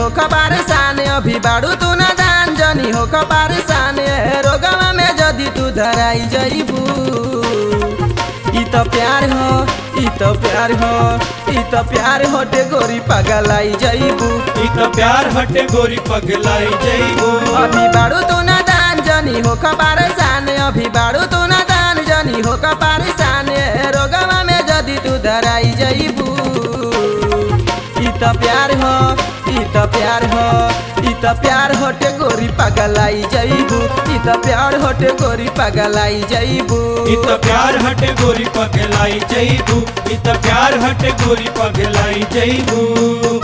हो खबार सान अभी बाड़ू तू ना दान जनी हो खबार सान रोगवा में जदी तू धराई जईबू ई तो प्यार हो ई तो प्यार हो ई तो प्यार होटे गोरी पगलाई जईबू ई त प्यार हटे गोरी पगलाई जइबू अभी बाड़ू तू ना दान जनी हो खबार सान अभी बाड़ू तू ना दान जनी हो खबार सान रोगवा में जदी तू धराई जईबू ई तो प्यार हो ई तो प्यार हो ई तो प्यार होटे गोरी पगलाई जईबू ई तो प्यार होटे गोरी पगलाई जईबू ई त प्यार हटे गोरी पगलाई जइबू ई त प्यार हटे गोरी पगलाई जइबू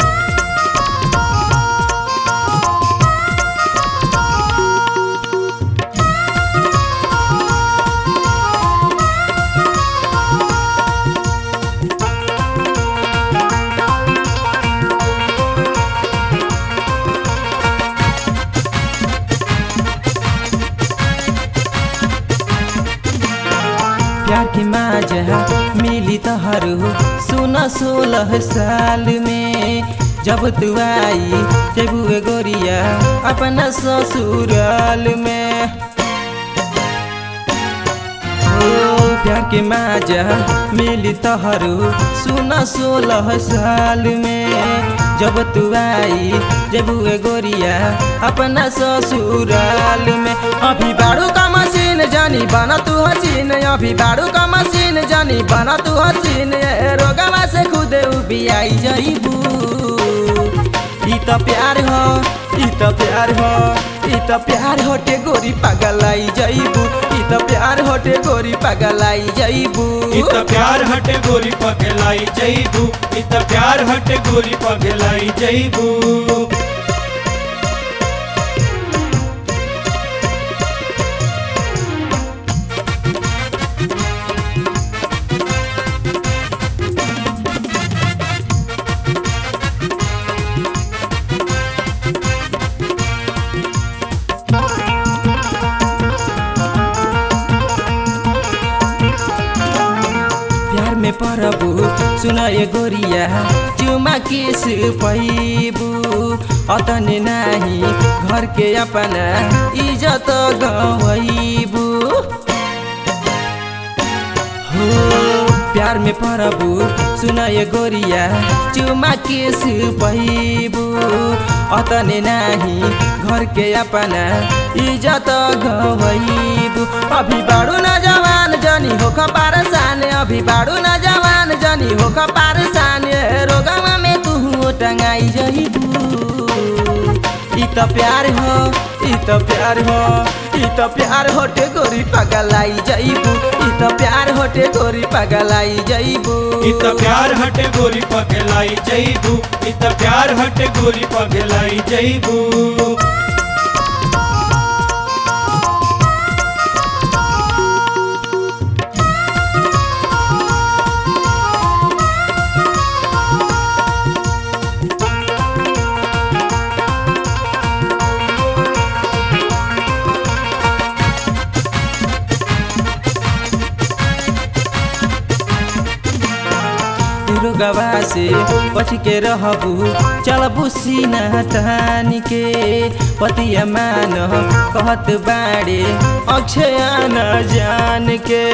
प्यार की माजा मिली तहरू सुन सोलह साल में जब तू आई तेबुए गोरिया अपना ससुराल में ओ प्यार के माजा मिली तहरू सुन सोलह साल में जब तू आई जेबुए गोरिया अपना ससुराल में अभी बाड़ू का मशीन जानी बना तू हसीन अभी बाड़ू का मशीन जानी बना तू हसीन रोगवा से खुद उबी आई जईबू ई तो प्यार हो ई तो प्यार हो ई तो प्यार होटे गोरी पगलाई जईबू ई तो प्यार होटे गोरी पगलाई जईबू ई त प्यार हटे गोरी पगलाई जइबू ई त प्यार हटे गोरी पगलाई जइबू प्यार में परबू सुना ये गोरिया चुमा किस पैबू अतने नाही घर के अपना इज्जत गवैबू हो प्यार में परबू सुना ये गोरिया चुमा किस पैबू अतने नाही घर के अपना इज्जत गवैबू अभी बाड़ू न जवान जनी हो खपार साने अभी बाड़ू न जवान जनी हो खपार साने रोगवा में तू टंगाई जईबू ई तो प्यार हो ई तो प्यार हो ई तो प्यार होटे गोरी पगलाई जईबू ई तो प्यार होटे गोरी पगलाई जईबू ई त प्यार हटे गोरी पगलाई जइबू ई त प्यार हटे गोरी पगलाई जइबू रोगवा से बच के रहबू चलबू सीना तानी के पतिया मान कहत बाड़े अक्षय न जान के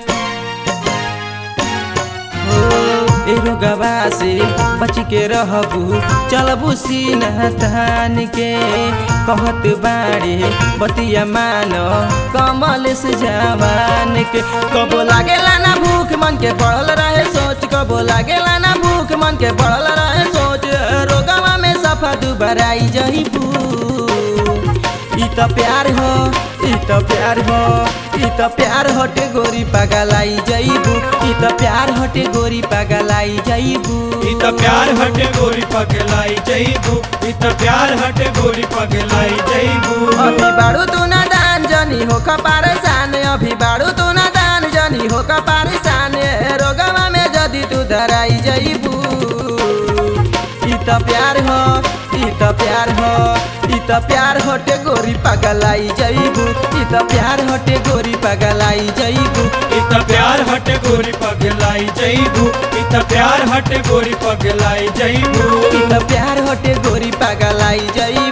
हो ए रोगवा से बच के रहबू चलबू सीना तान के कहत बाड़े बतिया मान कमल से जवान के कबो लागेला ना भूख मन के पड़ल रहे सोच कबो लागेला ना भूख मन के पड़ल रहे सोच रोगवा में सफा दुबराई जईबू ई तो प्यार हो ई तो प्यार हो ई तो प्यार हटे गोरी पगलाई जईबू ई तो प्यार हटे गोरी पगलाई जईबू ई त प्यार हटे गोरी पगलाई जइबू ई त प्यार हटे गोरी पगलाई जइबू अभी बाड़ू तू ना दान जनी हो कपार सान अभी बाड़ू तू ना दान जनी हो कपार सान रोगवा में जदी तू धराई जईबू ई तो प्यार हो ई तो प्यार हो ई तो प्यार होटे गोरी पगलाई जईबू ई तो प्यार होटे गोरी पगलाई जईबू ई त इत प्यार हटे गोरी पगलाई जईबू इत प्यार हटे गोरी पगलाई जईबू इ त प्यार हटे गोरी पागलाई जई